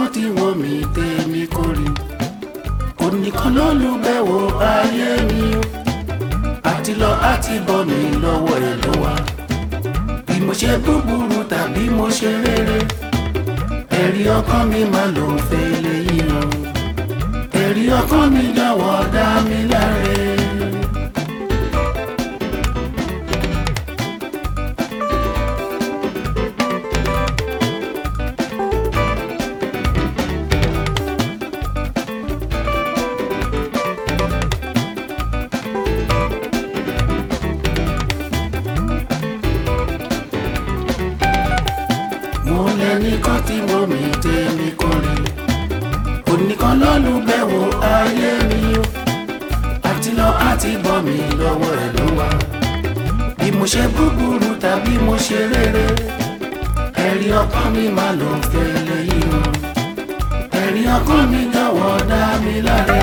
tí wọ́n mi tèmi kórè onìkan ló lù bẹ́wò ayé mi o àti lọ àti bọ̀ mi lọ́wọ́ ẹ̀ ló wà bí mo ṣe búburú tàbí mo ṣe rere ẹ̀rí ọkàn mi máa lò ń fẹ́ lẹ́yìn o ẹ̀rí ọkàn mi jọ̀wọ́ dá mi láre. mo lẹ́nìkan tí mo mi tèmi kọrin onìkan lọ́lù bẹ̀wò ayé mi o àti lọ àti bọ̀ mi lọ́wọ́ ẹ̀ ló wà bí mo ṣe búburú tàbí mo ṣe rere ẹ̀rí ọkàn mi máa lò ń fẹ́ lẹ́yìn o ẹ̀rí ọkàn mi jọ̀wọ́ dá mi láre.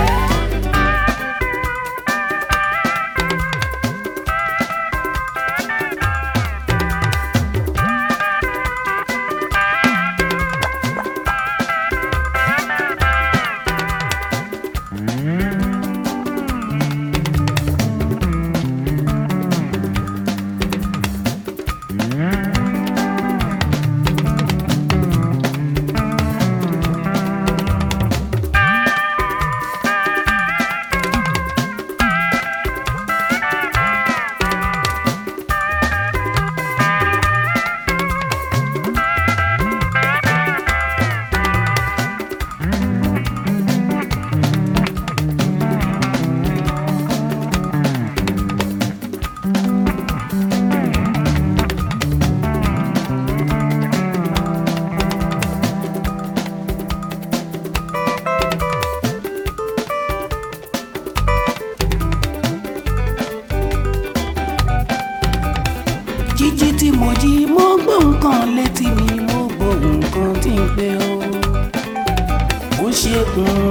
jíjí tí mo jí mo gbọ́ nǹkan létí mi mo gbọ́ nǹkan tí ń pè ó ó ṣe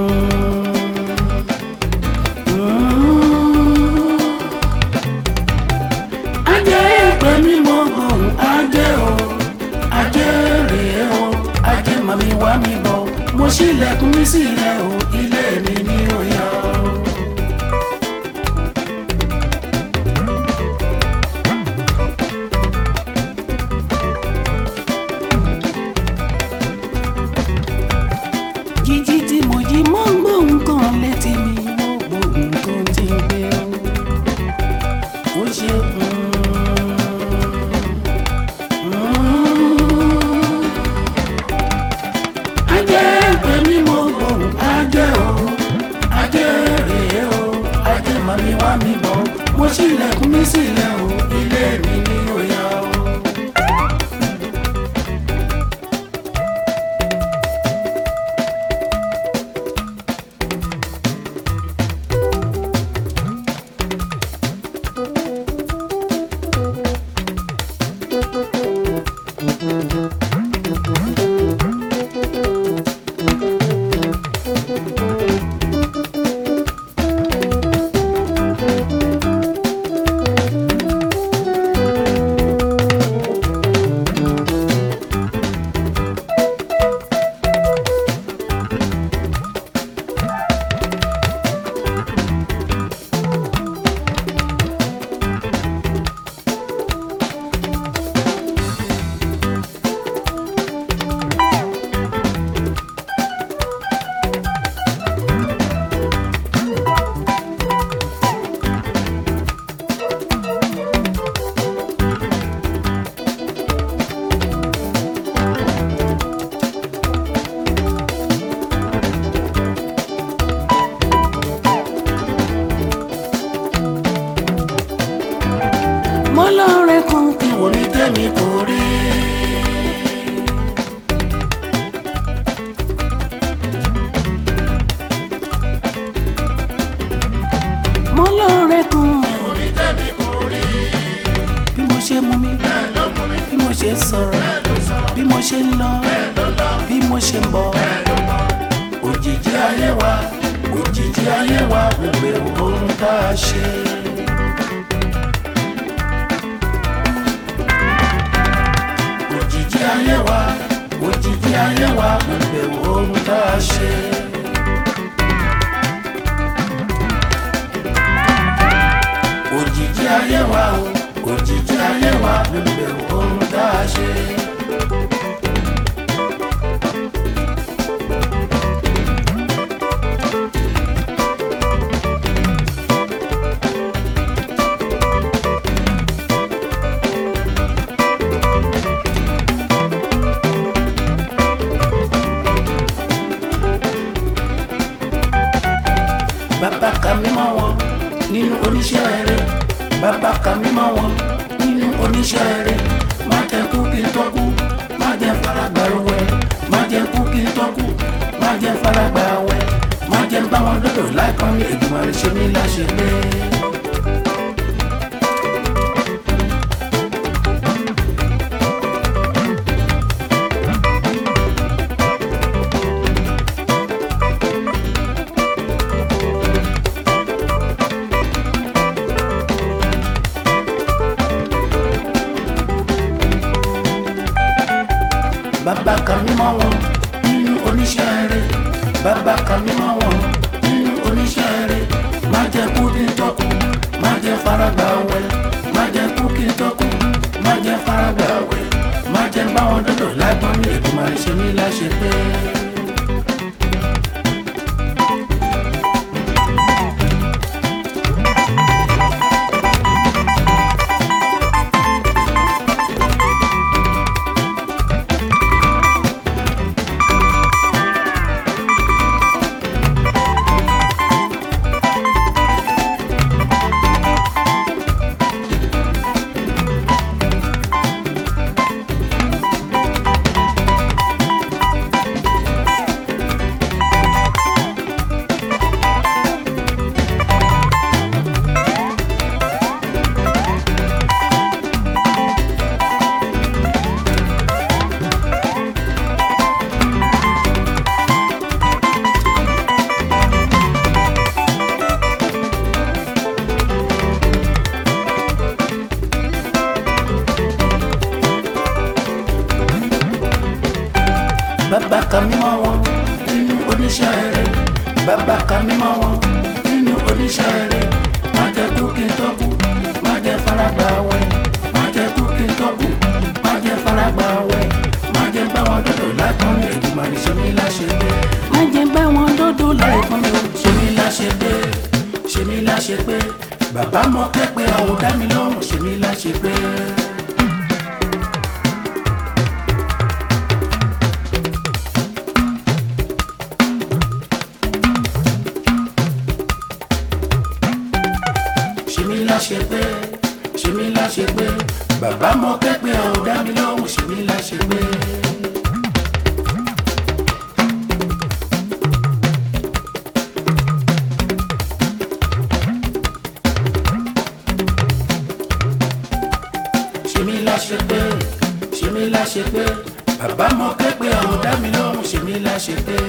ajé ìpè mi mo gbọ́ ajé o ajé rèé o ajé màmí wá mi bọ̀ mo ṣílẹ̀kùn mi sílẹ̀ o ilé mi ní òyà o. jíjí tí mo jí mo ń gbọ́ nǹkan létí mi mo gbọ́ nǹkan tí ń gbé ó ṣe ajé pé mi mo gbọ́ ajé o ajé rèé o ajé màmí wá mi bọ̀ mo ṣílẹ̀kùn mi sílẹ̀ o ilé mi ní òyà o. mo lọ́ọ̀rẹ́ kan kí wọ́n ní tẹ́mi kò rí. mo lọ́ọ̀rẹ́ kan kí wọ́n ní tẹ́mi kò rí. bí mo ṣe mú mi bí mo ṣe sọ̀rọ̀ bí mo ṣe ń lọ bí mo ṣe ń bọ̀ òjijì ayé wa òjijì ayé wa gbogbo ohun tá a ṣe. òjijì ayé wa òjijì ayé wa mo bẹ̀wò ohun tá a ṣe. òjijì ayé wa o òjijì ayé wa mo bẹ̀wò ohun tá a ṣe. bàbá ka mímọ́ wọn nínú oníṣẹ́ rẹ̀ bàbá ka mímọ́ wọn nínú oníṣẹ́ rẹ̀ má jẹ́ kú kí n tọ́kú má jẹ́ faragbà wẹ̀ má jẹ́ kú kí n tọ́kú má jẹ́ faragbà wẹ̀ má jẹ́ bá wọn dọ́dọ̀ láìpọ́n ní ìgbìmọ̀ rẹ̀ ṣe mí láṣẹ pé. bàbá ka mímọ́ wọn nínú oníṣẹ́ rẹ̀ bàbá ka mímọ́ wọn nínú oníṣẹ́ rẹ̀ má jẹ́ kú kí n tọ́kù má jẹ́ faragbà wẹ̀ má jẹ́ kú kí n tọ́kù má jẹ́ faragbà wẹ̀ má jẹ́ bá wọn dọ́dọ̀ lágbọ́n ní ìgbìmọ̀ rẹ̀ ṣe mí láṣẹ pé. bàbá ka mímọ́ wọn nínú oníṣẹ́ rẹ̀ bàbá ka mímọ́ wọn nínú oníṣẹ́ rẹ̀ má jẹ́ kú kí n tọ́kù má jẹ́ faragbà wẹ̀ má jẹ́ kú kí n tọ́kù má jẹ́ faragbà wẹ̀ má jẹ́ bá wọn dọ́dọ̀ láìpọ́n ní ìgbìmọ̀ rẹ̀ ṣe mí láṣẹ pé. má jẹ́ bá wọn dọ́dọ̀ láìpọ́n ní ṣe mí láṣẹ pé ṣe mí láṣẹ pé bàbá mọ kẹ́pẹ́ àwọn dá mi lọ́rùn ṣe mí láṣẹ pé. ṣe mí láṣẹ pé ṣe mí láṣẹ pé bàbá mọ kẹ́pẹ́ ọ̀hún dá mi lọ́hùn ṣe mí láṣẹ pé. ṣe mí láṣẹ pé ṣe mí láṣẹ pé bàbá mọ kẹ́pẹ́ ọ̀hún dá mi lọ́hùn ṣe mí láṣẹ pé.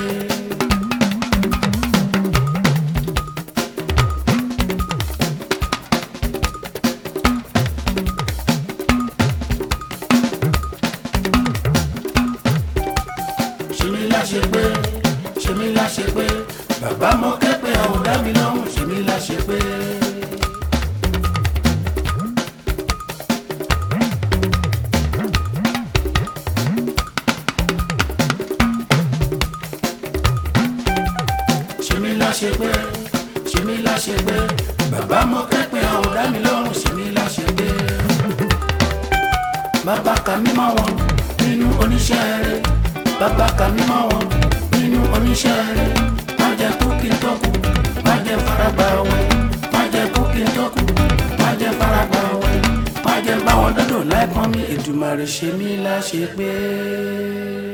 ṣe mí láṣẹ pé ṣe mí láṣẹ pé bàbá mọ kẹ́pẹ́ ọ̀hún dá mi lọ́hùn ṣe mí láṣẹ pé. ṣe mí láṣẹ pé ṣe mí láṣẹ pé bàbá mọ kẹ́pẹ́ ọ̀hún dá mi lọ́hùn ṣe mí láṣẹ pé. bàbá ka mímọ́ wọn nínú oníṣẹ́ rẹ̀ bàbá ka mímọ́ wọn nínú oníṣẹ́ rẹ̀ má jẹ́ kú kí n tọ́kù má jẹ́ faragbà wẹ̀ má jẹ́ kú kí n tọ́kù má jẹ́ faragbà wẹ̀ má jẹ́ báwọn dọ́dọ̀ láìpọ́n mi Èdùmàrè ṣe mí láṣẹ pé.